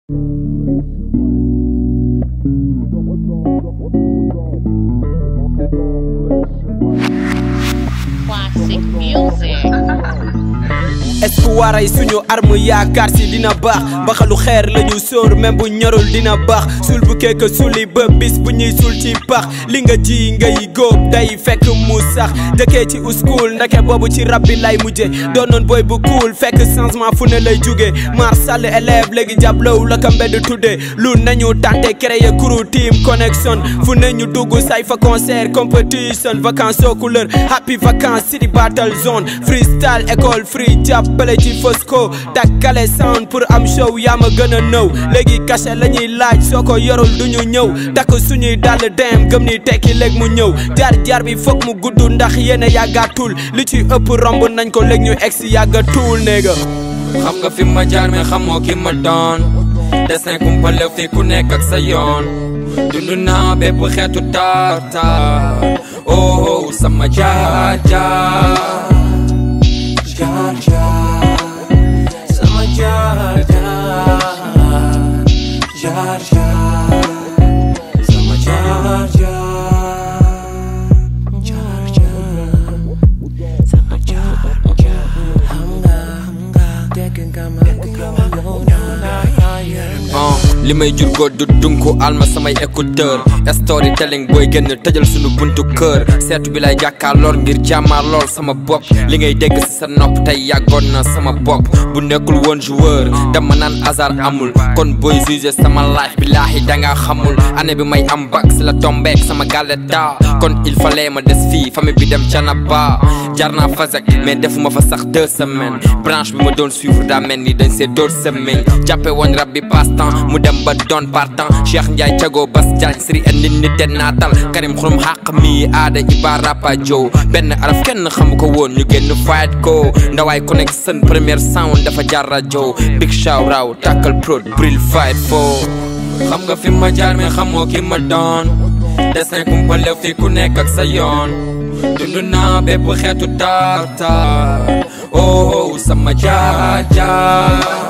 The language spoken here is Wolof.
Classic music. espoir ay suñu arme yaakaar si dina baax mbaxalu xeer la ñu sóor même bu ñorul dina baax sul bu keeka suli ba bis bu ñuy sul ci pax li nga ji ngay góob day fekk mu sax dëkkee ci uskul ndeke boobu ci rab bi lay mujje doonoon boy bu cool fekk changement fu ne lay jóge mar sall élève léegi jàblow la ka mbedd tudde lu nañu tante créer crew team connection fu ne ñu dugg say fa concert competition vacances aux couleurs happy vacances city battle zone freestyle école free jàppale ci Fosco takkale sound pour am show yaa ma gën a nëw léegi cachet la ñuy laaj soo ko yorul du ñu ñëw takk suñuy dàll dem gëm ni tekki léegi mu ñëw jaar jaar bi foog mu gudd ndax yéen a yàggaatul li ci ëpp romb nañ ko léegi ñu egsi yàggatul néega xam nga fi ma jaar mais xamoo ki ma doon dessin kumpale fi ku nekk ak sa yoon dund naa bépp xeetu taar taar oh sama jaar jaar jaar jaar sama jaar jaar jaar jaar sama jaar jaar jaar jaar sama jaar jaar xam nga xam nga dégg nga ma dégg nga ma yow ah li may jur góor du dunku alma samay écouteur storytelling booy génn tëjal sunu buntu kër seetu bi lay jàkkaar lool ngir jàmmaar lool sama bopp li ngay dégg si sa nopp tey yàggoon na sama bopp bu nekkul woon joueur dama naan hasard amul kon booy juger sama life bi laahi danga xamul année bi may am bac si la tombeek sama gàllet daa kon il fallait ma des fii famille bi dem canaba jar naa fasek mais defuma fa sax deux semaines branche bi ma doon suivre daa mel ni dañ see door semaine jàppe woon rab bi passe temps mu dem ba doon partant Cheikh Ndiaye Thiago Bas Diagne siri en nit nit te naatal Karim xurum xàq mi aada Iba Rapa Jow benn araf kenn xamu ko woon ñu génn fight ko ndawaay connection première sound dafa jar rajo big show raw tackle prod bril fight fo xam nga fi ma jaar mais xamoo ki ma doon dessin kumpale fi ku nekk ak sa yoon dund naa bépp xeetu taar taar oh sama jaar jaar